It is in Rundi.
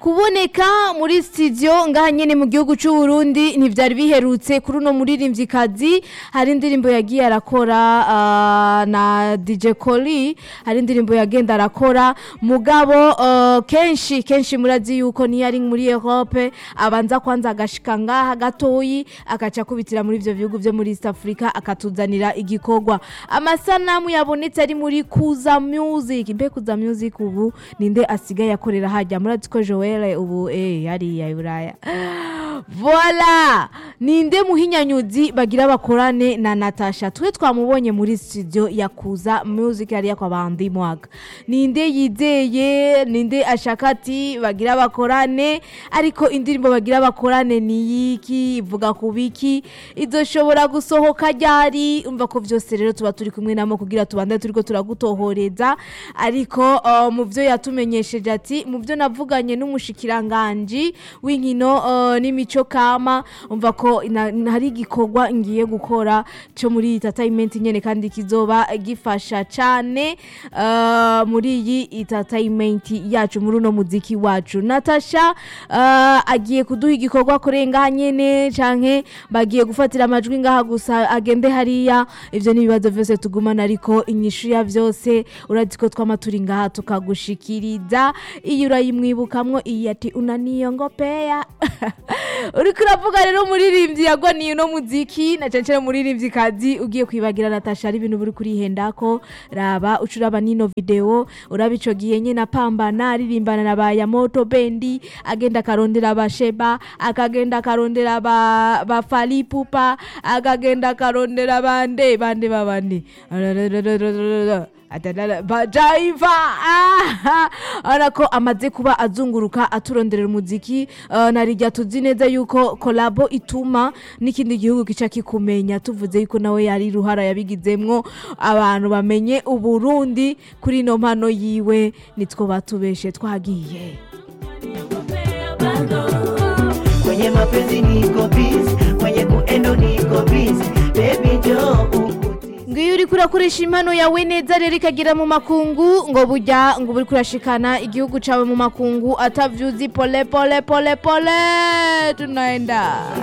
kuboneka muri studio ngaha nyene mu gihugu c'u Burundi ntivyari biherutse kuri uno muririmvyikazi hari indirimbo yagiye arakora ah, na DJ Koli hari indirimbo yagenda arakora mugabo ah, kenshi kenshi murazi yuko niyo ari muri Europe abanza kwanza agashika ngaha gatoyi akaca kubitira muri ivyo bihugu vyo muri East Africa akatuzanira igikorwa amasanamu yabonetse ari muri Kuza Music mbe Kuza Music ubu ninde asigaye akorera hajya murazi ko Joel ubu eh yariya i Buraya Voila ninde muhinyanyuzi bagira bakorane na Natasha twe twamubonye muri studio ya Kuza Music yari kwa bandi mwaga ninde yizeye ninde ashaka ati bagira bakorane ariko indirimbo bagira bakorane ni yiki ivuga ku biki izoshobora gusohoka ryari umva ko vyose rero tuba turi kumwe namo kugira tubande turiko turagutohoreza ariko uh, mu vyo yatumenyesheje ati mu vyo navuganye n'umushikiranganji w'inkino uh, n'imico kama umva ko ina- ina- hari igikorwa ngiye gukora cyo muri entertainment nyene kandi kizoba gifasha cane uh, muri iyi entertainment yacu muri uno muziki wacu Natasha uh, agiye kuduha igikorwa kurenga nyene canke bagiye gufatira amajwi ngaha gusa agende hariya ivyo ni ibibazo vyose tugumana ariko inyishu ya vyose urazi ko twama turi ngaha tukagushikiriza iyo urayimwibukamwo iyi ati unaniyongopea uriko uravuga rero umuririmbyi yagwaniye uno muziki na cane cane umuririmbyi kazi ugiye kwibagira Natasha ari ibintu buri kurihendako raba uca uraba nino video uraba ico gihe nyene apambana aririmbana na ba Yamoto Bendi agenda akarondera abasheba akagenda akarondera ba, ba Falipupa akagenda akarondera bande bande babandi Adadada, bajaiva ah! ara ko amaze kuba azunguruka aturonderera umuziki uh, narijya tuzi neza yuko kolabo ituma n'ikindi gihugu kica kikumenya tuvuze yuko nawe yari ruhara yabigizemwo abantu bamenye uburundi kuri ino mpano yiwe nitwo batubeshe twagiye kwenye mapenzi niko busy kwenye kuendo niko busy baby njoo ukuti ngiyo uri kurakoresha impano yawe neza rero ikagera mu makungu ngo burya ngo uri kurashikana igihugu cawe mu makungu atavyuzi pole pole pole pole tunaenda